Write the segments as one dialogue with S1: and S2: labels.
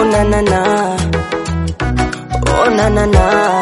S1: na na na, oh na na na,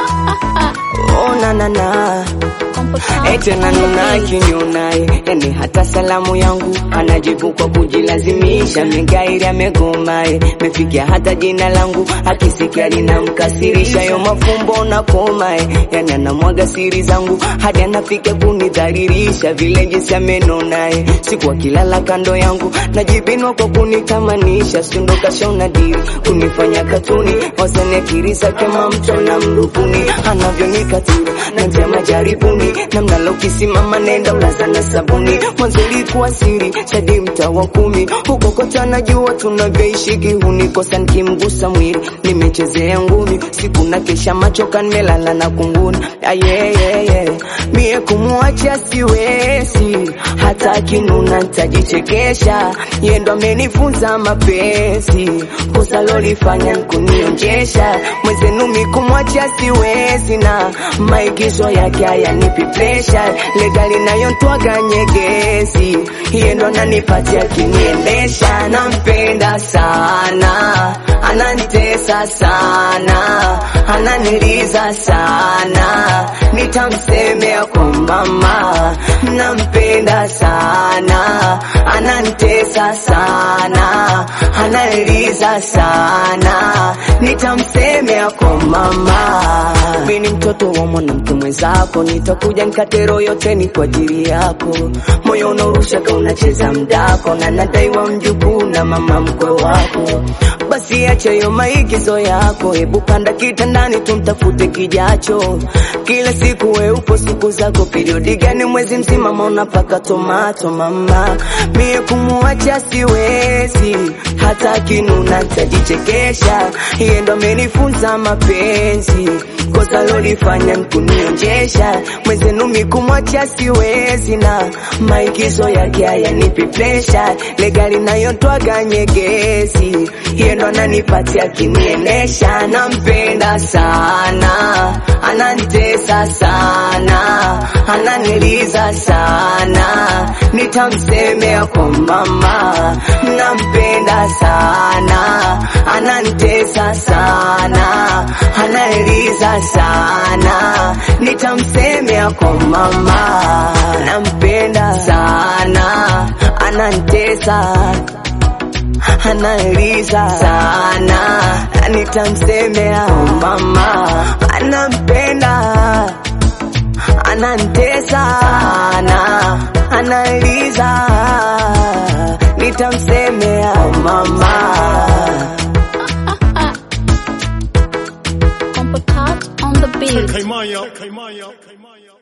S1: oh na na na. Eti ananuna kinyonaye, yani hata salamu yangu anajibu kwa kujilazimisha. Mengairi amegomaye, mefikia hata jina langu akisikia linamkasirisha. Yo mafumbo na komaye, yani anamwaga siri zangu hadi anafika kunidhalilisha. Vile jinsi amenonaye, siku akilala kando yangu najibinwa kwa kunitamanisha. Sindo kashona dili kunifanya katuni, wasane akili zake mamto na mrubuni, anavyonikatili na njia majaribuni namna la ukisimama nenda ulaza na sabuni. Mwanzo ilikuwa siri sadi mtaa wa kumi huko kote anajua tunavyoishi kihuni, kosa nikimgusa mwili nimechezea ngumi siku na kesha machoka nimelala na kunguni ayeyeye mie kumwacha siwezi hata kinuna ntajichekesha yendo amenifunza mapenzi kosa lolifanya nkunionjesha mwezenu mi kumwacha siwezi na maigizo yake hayanipi presha legali nayontwaga nyegezi yendo ananipatia kiniendesha nampenda sana ananitesa sana ananiliza sana nitamsemea kwa mama nampenda sana ananitesa sana ananiliza sana nitamsemea kwa mama mimi ni mtoto wa mwanamke mwenzako nitakuja nikatero yote ni kwa ajili yako moyo unarushaka unacheza mdako na nadaiwa mjukuu na mama mkwe wako basi acha hiyo maigizo yako, hebu panda kitandani tumtafute kijacho. Kila siku we upo siku zako, periodi gani mwezi mzima mauna paka tomato mama, mie kumuacha siwezi, hata kinuna tajichekesha, yeye ndo amenifunza mapenzi kosa lolifanya nkunionjesha mwenzenu mikumwacha siwezi na maigizo yake hayanipi presha legali nayotwaga nyegezi yendo ananipatia kinienesha nampenda sana ananitesa sana ananiliza sana nitamsemea kwa mama nampenda sana ananitesa sana ananiliza sana nitamsemea kwa mama nampenda sana ananitesa analiza sana nitamsemea kwa mama anampenda anantesa sana analiza nitamsemea kwa mama
S2: Compotat on the beat.
S3: Caimaya, Caimaya, Caimaya.